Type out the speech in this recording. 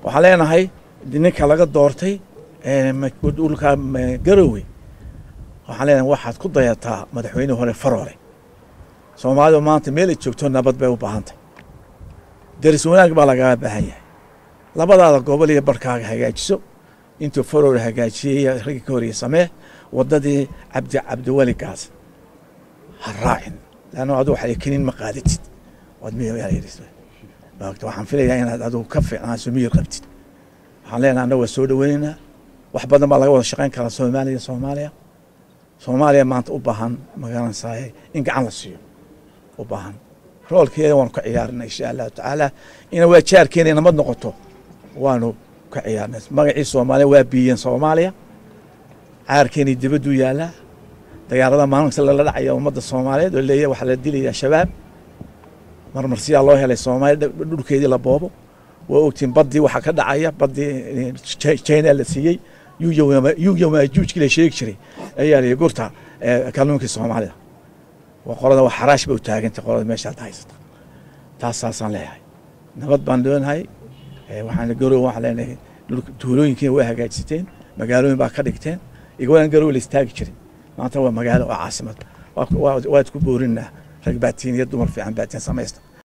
waxaan leenahay ninka laga doortay dhulka garowe waxaan leenahay waxaad ku dayataa madaxweyne hore faroole soomaalidu maanta meel ay joogto nabad bay u baahantay deris wanaag baa lagaga baahan yahay labadaada gobol iyo barkaaga hagaajiso intuu faroole hagaajiyey raggii ka horeye samee waddadii cabdi cabdiweli gaas ha raacin leanna adigu waxay kenin ma qaadatid waad maagta waxaan filayaa inaad adigu ka fiicnaaso miyir qabtid waxaan leenahay annaga waa soo dhoweynaynaa wax badan baa laga wada shaqayn karaa soomaaliya soomaaliya soomaaliya maanta u baahan magaranaysaay in gacan la siiyo u baahan roolkeeda waanu ka ciyaarina insha allahu tacaala ina waa jaarkeena nabad noqoto waanu ka ciyaarnay magacii soomaaliya waa biiyeen soomaaliya caarkeenii dibaduu yaalaa dagaalada maalinta lala dhacaya ummadda soomaaliyeed oo leeyahay waxaa la dilayaa shabaab marmarsiyaa loo helay soomaaliya dhulkeedii la boobo waa ogtiin baddii waxaa ka dhacaya baddii china la siiyey yuuyamaajuujkii la sheegi jiray ayaa liyi gurta kalluunkii soomaalida waa qolada waa xaraash ba u taagantay qolada meeshaad haysata taas saasaan leeyahay nabad baan leenahay waxaan garow waxaan leenahay tuulooyinkiina waa hagaajisateen magaalooyin baa ka dhigteen igawaan garow la istaagi jiray maanta waa magaalo oo caasimad waad ku boorinaa rag baatiin iyo dumar fiican baatiin samaysta